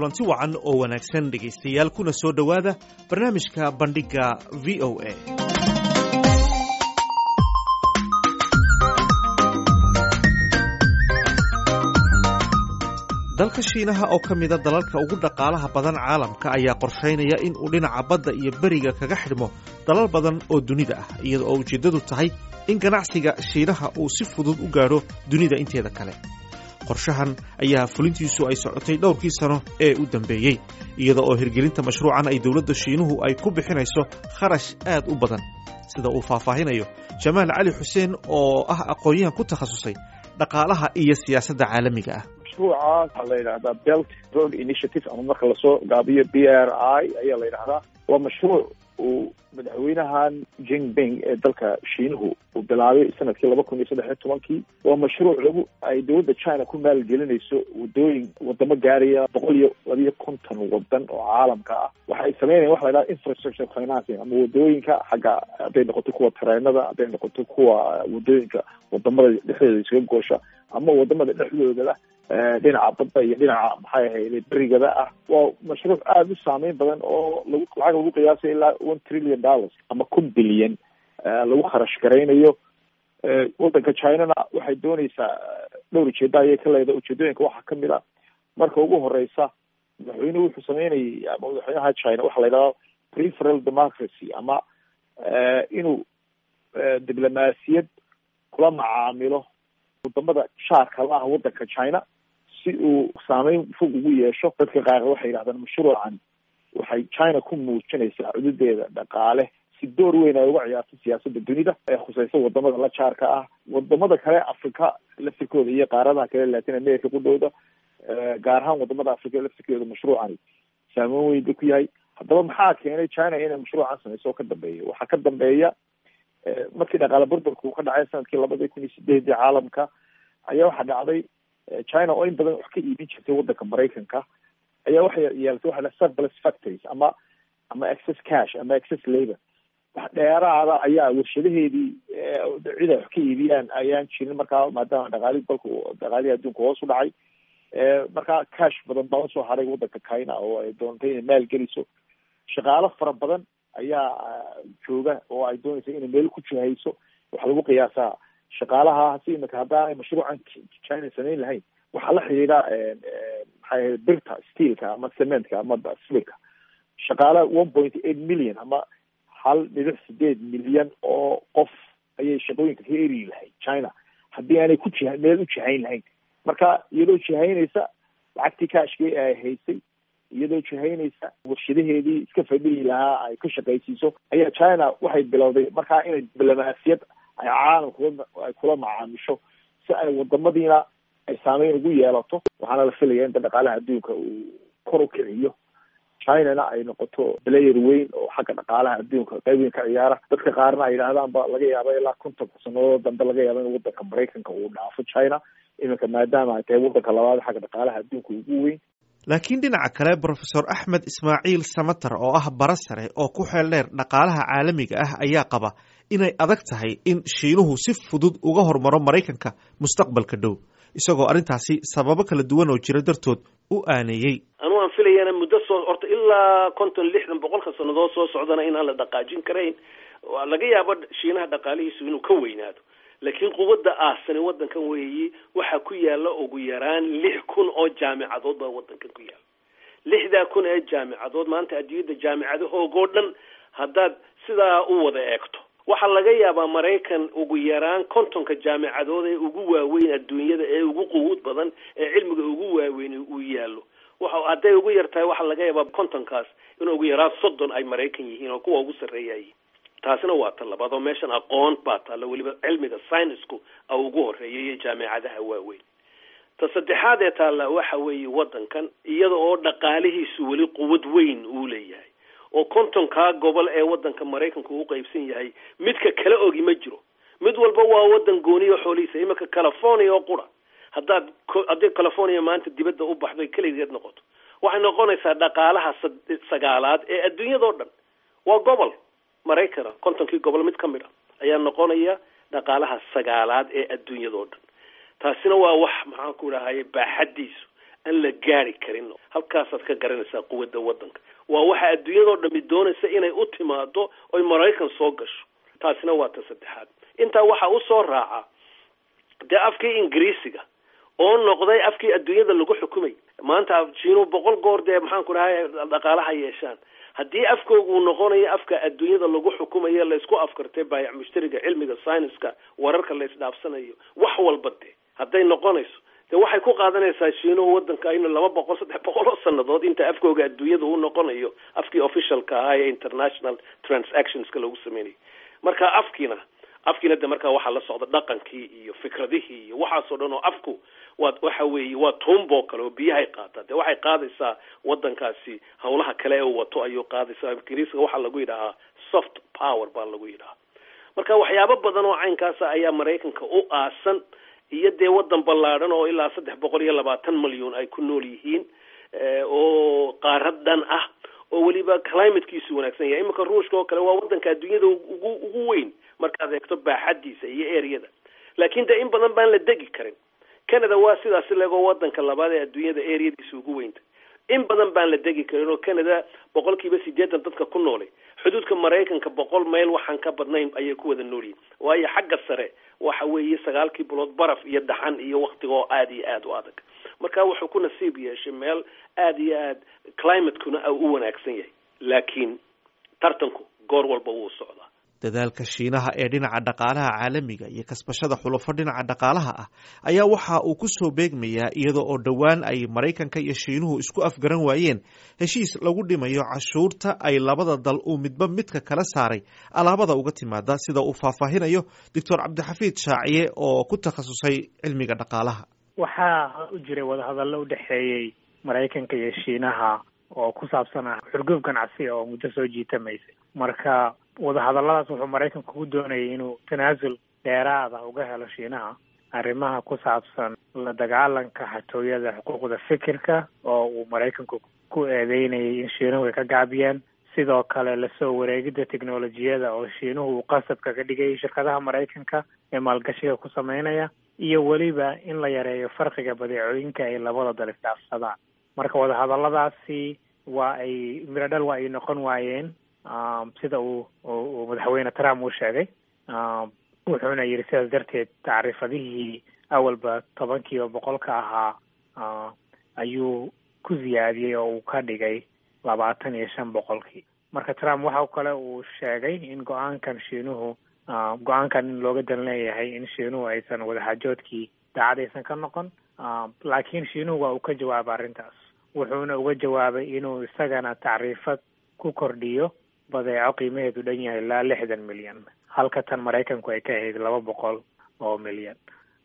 kulanti wacan oo wanaagsan dhegaystayaal kuna soo dhowaada barnaamijka bandhigga v o a dalka shiinaha oo ka mida dalalka ugu dhaqaalaha badan caalamka ayaa qorshaynaya in uu dhinaca badda iyo beriga kaga xidhmo dalal badan oo dunida ah iyada oo ujeeddadu tahay in ganacsiga shiinaha uu si fudud u gaadho dunida inteeda kale qorshahan ayaa fulintiisu ay socotay dhowrkii sano ee u dambeeyey iyada oo hirgelinta mashruucan ay dowladda shiinuhu ay ku bixinayso kharash aad u badan sida uu faahfaahinayo jamaal cali xuseen oo ah aqoon-yahan ku takhasusay dhaqaalaha iyo siyaasadda caalamiga ah mashruucaas waxaa la yidhahdaa belt road initiative ama marka lasoo gaabiyo b r i ayaa la yidhahdaa waa mashruuc uu madaxweynahan jinping ee dalka shiinuhu uu bilaabay sanadkii laba kun iyo saddex iyo tobankii waa mashruuc lagu ay dowladda china ku maalgelinayso wadooyin wadamo gaaraya boqol iyo labiyo konton wadan oo caalamka ah waxay sameynayan waxa la yidhaha infrastructure financing ama wadooyinka xagga hadday noqoto kuwa tareenada hadday noqoto kuwa wadooyinka wadamada dhexdooda isaga goosha ama wadamada dhexdoodala dhinaca badda iyo dhinaca maxay ahayde berigada ah waa mashruuc aada u saameyn badan oo lagu lacag lagu qiyaasay ilaa one trillion dollars ama kun bilyan lagu kharash garaynayo waddanka chinana waxay dooneysaa dhowr ujeeda ayay ka leedahay ujeedooyinka waxaa kamid a marka ugu horeysa madaxweynuhu wuxuu sameynayay ama madaxweynaha china waxaa la yidhahda preferal democracy ama inuu diblomaasiyad kula macaamilo wadamada shaarka la ah waddanka china si uu saameyn fog ugu yeesho dadka qaar waxay yidhahdaan mashruucan waxay china ku muujinaysaa cududeeda dhaqaale si door weyn ay uga ciyaarto siyaasadda dunida ee khuseysa wadamada la jaarka ah wadamada kale africa laftirkooda iyo qaaradaha kale latin america kudhowda gaar ahaan wadamada africa laftirkooda mashruucani saameyn weyn ba ku yahay haddaba maxaa keenay china inay mashruucan sameyso oo ka dambeeya waxaa ka dambeeya markii dhaqaale burburka uu ka dhacay sanadkii labada kun iyo sideedii caalamka ayaa waxaa dhacday china oo in badan wax ka iibin jirtay waddanka maraykanka ayaa waxay yeelatay waxa la surplus factories ama ama excess cash ama excess labor wax dheeraada ayaa warshadaheedii cid ay wax ka iibiyaan ayaan jirin markaa maadaama dhaqaalihi dalka dhaqaalihii adduunka hoos u dhacay markaa cash badan baa usoo haray waddanka china oo ay doontay inay maal geliso shaqaalo fara badan ayaa jooga oo ay doonaysa inay meel ku jihayso waxaa lagu qiyaasaa shaqaalaha si imika haddaanay mashruucan china samayn lahayn waxaa la xidhiidha maxay ahayd birta steelka ama cementka ama sibirka shaqaala one point eight million ama hal dhibic sideed milyan oo qof ayay shaqooyinka ka eri lahayd china haddii aanay ku jiha meel u jihayn lahayn marka iyadoo jihaynaysa lacagtii kaashkii ay haysay iyadoo jihaynaysa warshadaheedii iska fadhihi lahaa ay ka shaqaysiiso ayaa china waxay bilowday markaa inay diblomaasiyad ay caalamka ay kula macaamisho si ay wadamadiina ay saameyn ugu yeelato waxaana la filaya inta dhaqaalaha adduunka uu kor u kiciyo chinana ay noqoto player weyn oo xagga dhaqaalaha adduunka qayb weyn ka ciyaara dadka qaarna ay yidhahdaanba laga yaaba ilaa konton sanadood dambe laga yaaba in waddanka maraykanka uu dhaafo china iminka maadaama ay tahay waddanka labaad xagga dhaqaalaha adduunka ugu weyn laakiin dhinaca kale brofesor axmed ismaaciil samater oo ah bara sare oo ku xeel dheer dhaqaalaha caalamiga ah ayaa qaba inay adag tahay in shiinuhu si fudud uga hormaro maraykanka mustaqbalka dhow isagoo arrintaasi sababo kala duwan oo jira dartood u aaneeyey anu aan filayana muddo soo horta ilaa konton lixdan boqolka sannadood soo socdana inaan la dhaqaajin karayn laga yaabo shiinaha dhaqaalihiisu inuu ka weynaado laakiin quwadda aasani waddankan weeyi waxaa ku yaala ugu yaraan lix kun oo jaamicadood baa waddankan ku yaala lixdaa kun ee jaamicadood maanta adduunyadda jaamicadahoogoo dhan haddaad sidaa u wada eegto waxaa laga yaabaa maraykan ugu yaraan kontonka jaamicadood ee ugu waaweyn adduunyada ee ugu quwuud badan ee cilmiga ugu waaweyn uu yaallo waxa hadday ugu yar tahay waxaa laga yaabaa kontonkaas in ugu yaraan soddon ay maraykan yihiin oo kuwa ugu sarreeyayiin taasina waa ta labaad oo meeshan aqoon baa taalla weliba cilmiga synisku a ugu horreeyay iyo jaamicadaha waaweyn ta saddexaad ee taalla waxa weeye waddankan iyada oo dhaqaalihiisu weli quwad weyn uu leeyahay oo kontonkaa gobol ee waddanka maraykanku u qaybsan yahay midka kala ogi ma jiro mid walba waa waddan gooniyo xoolihiisa iminka california oo qura haddaad haddii california maanta dibadda u baxdo keligeed noqoto waxay noqonaysaa dhaqaalaha sagaalaad ee adduunyadao dhan waa gobol maraykana kontonkii gobol mid ka mid a ayaa noqonaya dhaqaalaha sagaalaad ee adduunyadao dhan taasina waa wax maxaan ku dhahaye baaxadiisu aan la gaari karin halkaasaad ka garanaysaa quwadda waddanka waa waxa adduunyadao dhami doonaysa inay u timaado oy maraykan soo gasho taasina waa ta saddexaad intaa waxaa usoo raaca dee afkii ingiriisiga oo noqday afkii adduunyada lagu xukumay maanta jiinu boqol goor dee maxaan ku dhahay dhaqaalaha yeeshaan haddii afkoogu uu noqonayo afka adduunyada lagu xukumayo laysku afkartay baayac mushtariga cilmiga scienska wararka la isdhaafsanayo wax walba dee hadday noqonayso de waxay ku qaadanaysaa shiinuhu wadanka in laba boqol saddex boqol oo sanadood inta afkooga adduunyada uu noqonayo afkii officialka ahaa ee international transactionska lagu sameynayo marka afkiina afkiina de markaa waxaa la socda dhaqankii iyo fikradihii iyo waxaasoo dhan oo afku waa waxa weeye waa tuumboo kale oo biyahay qaataa de waxay qaadaysaa wadankaasi hawlaha kale ee uu wato ayuu qaadaysaa ingiriiska waxaa lagu yidhahaa soft power baa lagu yidhahaa marka waxyaabo badan oo caynkaasa ayaa maraykanka u aasan iyo dee wadan ballaadhan oo ilaa saddex boqol iyo labaatan malyan ay ku nool yihiin oo qaarad dhan ah oo weliba climatekiisu wanaagsan yahay iminka ruushka oo kale waa wadanka adduunyada ugu ugu weyn markaad eegto baaxadiisa iyo areada laakin de in badan baan la degi karin canada waa sidaas legoo wadanka labaad ee adduunyada areadiisa ugu weynta in badan baan la degi karin oo canada boqol kiiba sideetan dadka ku noolay xuduudka maraykanka boqol mayl waxaan ka badnayn ayay ku wada noolyihin waayo xagga sare waxa weeye sagaalkii bilood baraf iyo dhaxan iyo waktiga oo aada iyo aada u adag marka wuxuu ku nasiib yeeshay meel aada iyo aad climatekuna u wanaagsan yahay laakiin tartanku goor walba wuu socdaa dadaalka shiinaha ee dhinaca dhaqaalaha caalamiga iyo kasbashada xulufo dhinaca dhaqaalaha ah ayaa waxa uu ku soo beegmayaa iyada oo dhowaan ay maraykanka iyo shiinuhu isku afgaran waayeen heshiis lagu dhimayo cashuurta ay labada dal uu midba midka kala saaray alaabada uga timaada sida uu faahfaahinayo doctor cabdixafiid shaaciye oo ku takhasusay cilmiga dhaqaalaha waxaa u jiray wadahadallo u dhexeeyey maraykanka iyo shiinaha oo ku saabsan ah xurgoob ganacsi oo muddo soo jiitamaysay marka wadahadalladaas wuxuu maraykanku ku doonayay inuu tanaasul dheeraada uga helo shiinaha arrimaha ku saabsan la dagaalanka xatooyada xuquuqda fikirka oo uu maraykanku ku eedeynayay in shiinuhu ay ka gaabiyeen sidoo kale lasoo wareegidda teknolojiyada oo shiinuhu uu qasabka ka dhigay shirkadaha maraykanka ee maalgashiga ku sameynaya iyo weliba in la yareeyo farqiga badeecooyinka ay labada dal isdhaafsadaan marka wadahadalladaasi waa ay miradhal waa ay noqon waayeen sida uu uu madaxweyne trump uu sheegay wuxuuna yidhi sidaas darteed tacriifadihii awalba tobankiiba boqolka ahaa ayuu ku ziyaadiyey oo uu ka dhigay labaatan iyo shan boqolkii marka trump waxa kale uu sheegay in go-aankan shiinuhu go-aankan in looga dan leeyahay in shiinuhu aysan wadaxaajoodkii daacad aysan ka noqon laakiin shiinuhu waa uu ka jawaabay arrintaas wuxuuna uga jawaabay inuu isagana tacriifad ku kordhiyo badeeco qiimaheedu dhan yahay ilaa lixdan milyan halka tan maraykanku ay ka ahayd laba boqol oo milyan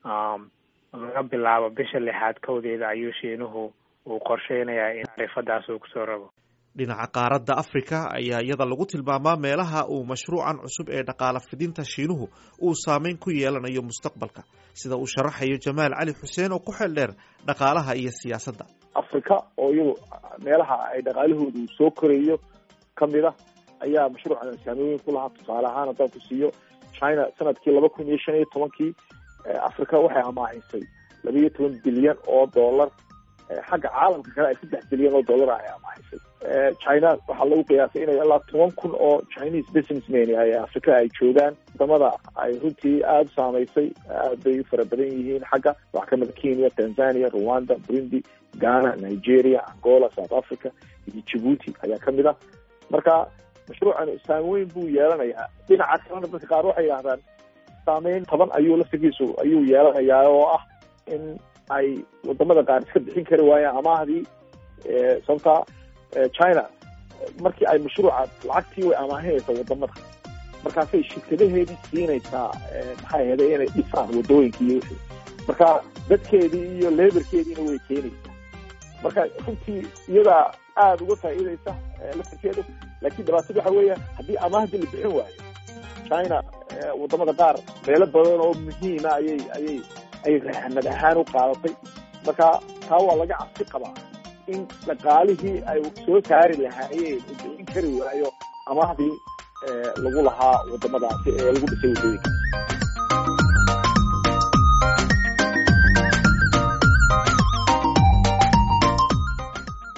laga bilaabo bisha lixaad kowdeeda ayuu shiinuhu uu qorsheynayaa in tacriifadaas uu kusoo rabo dhinaca qaaradda afrika ayaa iyada lagu tilmaamaa meelaha uu mashruucan cusub ee dhaqaala fidinta shiinuhu uu saameyn ku yeelanayo mustaqbalka sida uu sharaxayo jamaal cali xuseen oo ku xeel dheer dhaqaalaha iyo siyaasadda africa oo iyadu meelaha ay dhaqaalahoodu soo korayo kamid a ayaa mashruucan saamooyin ku lahaa tusaale ahaan haddaan ku siiyo china sanadkii laba kun iyo shan iyo tobankii africa waxay amaahisay laba iyo toban bilyan oo dollar xagga caalamka kale ay saddex bilyan oo dollar ay amaahisay china waxaa lagu qiyaasay inay ilaa toban kun oo chinese businessmen ay africa ay joogaan wadamada ay runtii aada u saamaysay aad bay u fara badan yihiin xagga waxaa kamida kenya tanzania rwanda burundi ghana nigeria angola south africa iyo djibuuti ayaa kamid ah marka mashruucan saameyn buu yeelanayaa dhinaca kalena dadka qaar waxay yidhahdaan saameyn toban ayuu laftigiisu ayuu yeelanayaa oo ah in ay wadamada qaar iska bixin kari waayaan amaahdii sababta china markii ay mashruuca lacagtii way amaahinaysaa wadamada markaasay shirkadaheedii siinaysaa maxay ahayday inay dhisaan wadooyinka iyo wixii marka dadkeedii iyo leberkeediina way keenaysaa marka runtii iyadaa aada uga faa'iidaysa laftirkeedu laakiin dhibaatadu waxa weeya haddii amaahdii la bixin waayo china wadamada qaar meelo badan oo muhiima ayay ayay ay rahanad ahaan u qaadatay marka taa waa laga cabsi qabaa in dhaqaalihii ay soo saari lahaayeen u bixin kari waayo amaahdii lagu lahaa wadamadaasi ee lagu dhisay wadooyinka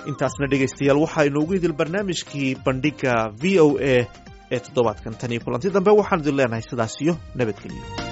intaasna dhegaystayaal waxaa inoogu idil barnaamijkii bandhiga v o a ee toddobaadkan tan iyo kulanti dambe waxaan idin leenahay sidaas iyo nabadgelyo